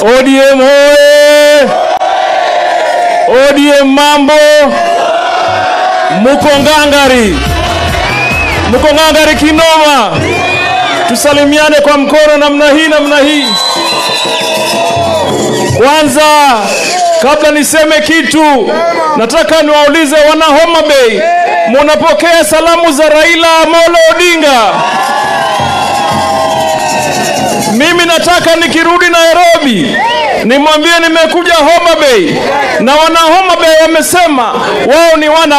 ODM hoye! ODM mambo, muko ngangari, muko ngangari kinoma. Tusalimiane kwa mkono namna hii, namna hii. Kwanza, kabla niseme kitu, nataka niwaulize wana Homa Bay, munapokea salamu za Raila Amolo Odinga? Mimi nataka nikirudi Nairobi nimwambie nimekuja Homa Bay, na wana Homa Bay wamesema wao ni wana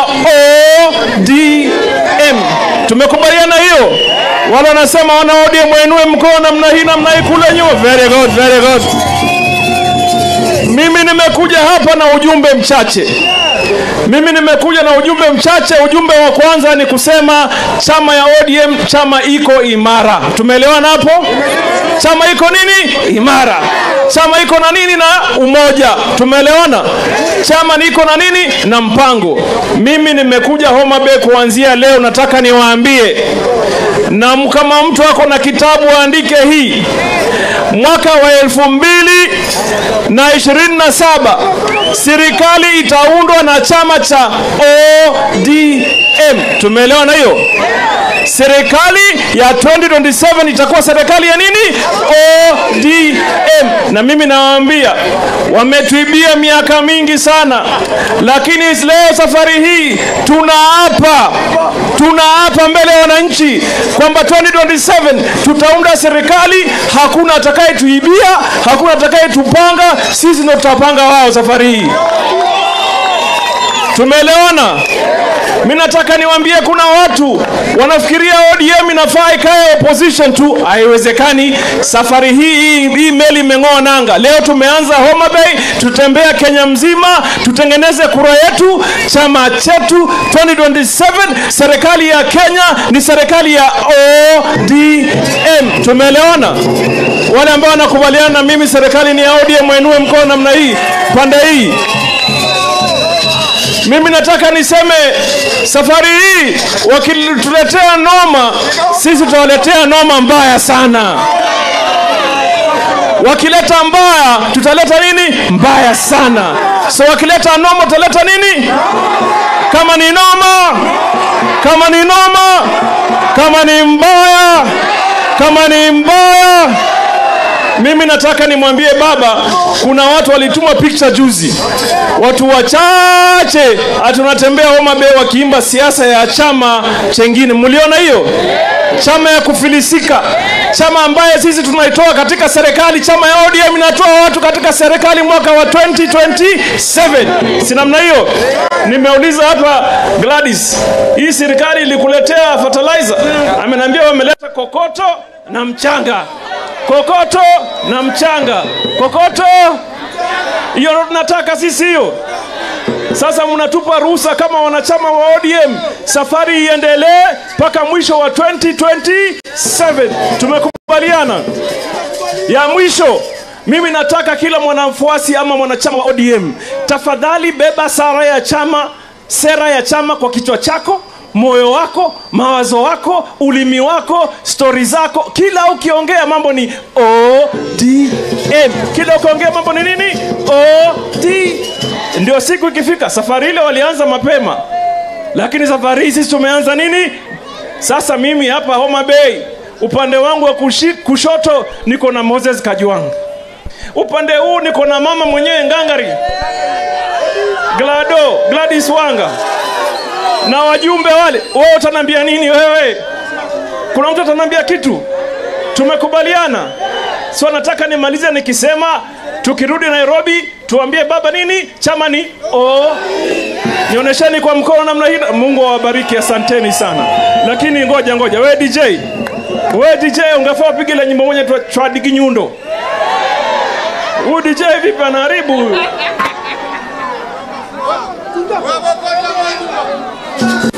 ODM. Tumekubaliana hiyo? Wale wanasema wana ODM wainue mkono namna hii namna hii kule nyuma. Very good, very good. Mimi nimekuja hapa na ujumbe mchache. Mimi nimekuja na ujumbe mchache. Ujumbe wa kwanza ni kusema chama ya ODM chama iko imara. Tumeelewana hapo? Chama iko nini? Imara. Chama iko na nini? Na umoja. Tumeelewana? Chama niko na nini? Na mpango. Mimi nimekuja Homa Bay kuanzia leo, nataka niwaambie, na kama mtu ako na kitabu aandike hii mwaka wa elfu mbili na ishirini na saba serikali itaundwa na chama cha ODM. Tumeelewa na hiyo? Serikali ya 2027 itakuwa serikali ya nini? ODM. Na mimi nawaambia wametuibia miaka mingi sana, lakini leo safari hii tunaapa, tunaapa mbele ya wananchi kwamba 2027 tutaunda serikali, hakuna atakayetuibia, hakuna atakayetupanga, sisi ndio tutapanga wao safari hii. Tumeelewana? Mimi nataka niwaambie, kuna watu wanafikiria ODM inafaa ikae opposition tu. Haiwezekani. Safari hii hii meli imeng'oa nanga. Leo tumeanza Homa Bay, tutembea Kenya mzima, tutengeneze kura yetu, chama chetu 2027. Serikali ya Kenya ni serikali ya ODM. Tumeelewana? Wale ambao wanakubaliana na mimi serikali ni ya ODM, wainue mkono namna hii, pande hii. Mimi nataka niseme safari hii wakituletea noma, sisi tutawaletea noma mbaya sana. Wakileta mbaya, tutaleta nini? Mbaya sana. So wakileta noma, tutaleta nini? Kama ni noma, kama ni noma, kama ni mbaya, kama ni mbaya mimi nataka nimwambie baba, kuna watu walituma picture juzi, watu wachache atunatembea Homa Bay wakiimba siasa ya chama chengine. Mliona hiyo? Chama ya kufilisika, chama ambaye sisi tunaitoa katika serikali. Chama ya ODM inatoa watu katika serikali mwaka wa 2027, si namna hiyo? Nimeuliza hapa Gladys, hii serikali ilikuletea fertilizer? Ameniambia wameleta kokoto na mchanga kokoto na mchanga, kokoto hiyo ndo tunataka sisi hiyo. Sasa mnatupa ruhusa kama wanachama wa ODM, safari iendelee mpaka mwisho wa 2027. Tumekubaliana. Ya mwisho, mimi nataka kila mwanamfuasi ama mwanachama wa ODM, tafadhali beba sara ya chama, sera ya chama kwa kichwa chako moyo wako, mawazo wako, ulimi wako, stori zako, kila ukiongea mambo ni ODM. Kila ukiongea mambo ni nini? ODM. Ndio siku ikifika. Safari ile walianza mapema, lakini safari hii sisi tumeanza nini? Sasa mimi hapa Homa Bay, upande wangu wa kushi, kushoto niko na Moses Kajwang, upande huu niko na mama mwenyewe ngangari Glado Gladys Wanga na wajumbe wale. Wewe utaniambia nini wewe? Kuna mtu ataniambia kitu? Tumekubaliana. So nataka nimalize nikisema tukirudi Nairobi tuambie baba nini? Chama ni o Nionyesheni kwa mkono namna hii. Mungu awabariki, asanteni sana. Lakini ngoja ngoja, we DJ, we DJ ungefaa upige ile nyimbo moja twadigi nyundo. Huyu DJ vipi anaharibu huyu?